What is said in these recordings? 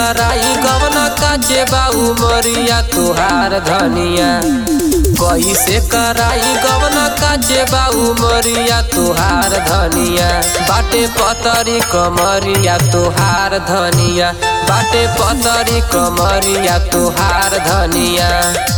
कराई गवना काचे बाऊ मरिया तुहार धनिया कैसे कराई गवना काचे बाऊ मरिया तुहार धनिया बाटे पतरी कमरिया तुहार धनिया बाटे पतरी कमरिया तुहार धनिया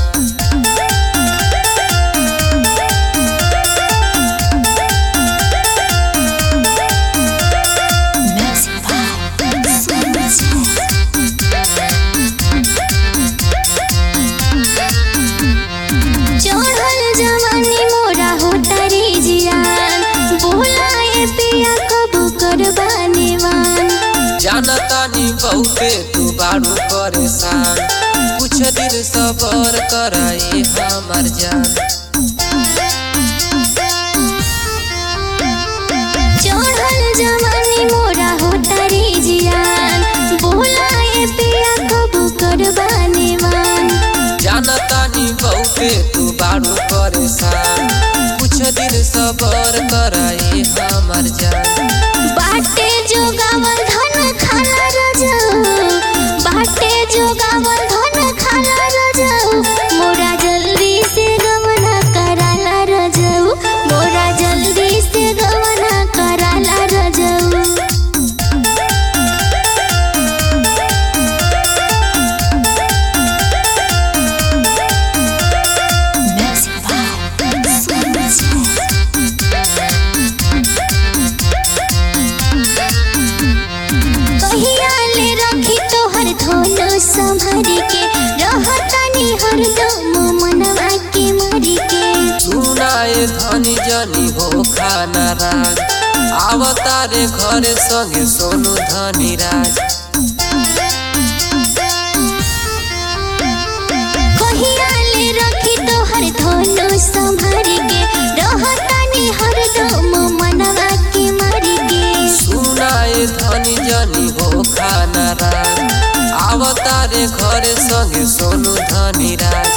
चढ़ल जवानी मोरा हो तारी जियान बोलाए पिया कबू करबाने वान जानतानी बहुते तू बारू परेशान कुछ दिन सबर कराए हमार जान चढ़ल जवानी मोरा हो तारी जियान बोलाए पिया कबू करबाने वान जानतानी बहुते तू बारू परेशान कुछ दिन सबर कराए हमार जान बाटे जोगावल धन खाला रजाऊ बाटे जोगावल धन खाला रजाऊ मोरा जल्दी से गवना कराला रजाऊ मोरा जल्दी से गवना कराला रजाऊ कहिया ले रखी तोहर धोलो संभर के रहतानी हरदम मनवा के मरी के सुनाए धनी जनी हो खाना राज आवतारे घरे संगे सोनू धनी राज कहिया ले रखी तोहर धोलो संभर के रहतानी हरदम मनवा के मरी के सुनाए धनी जनी हो खाना राज आवतारे घरे संगे सोनू धनी राज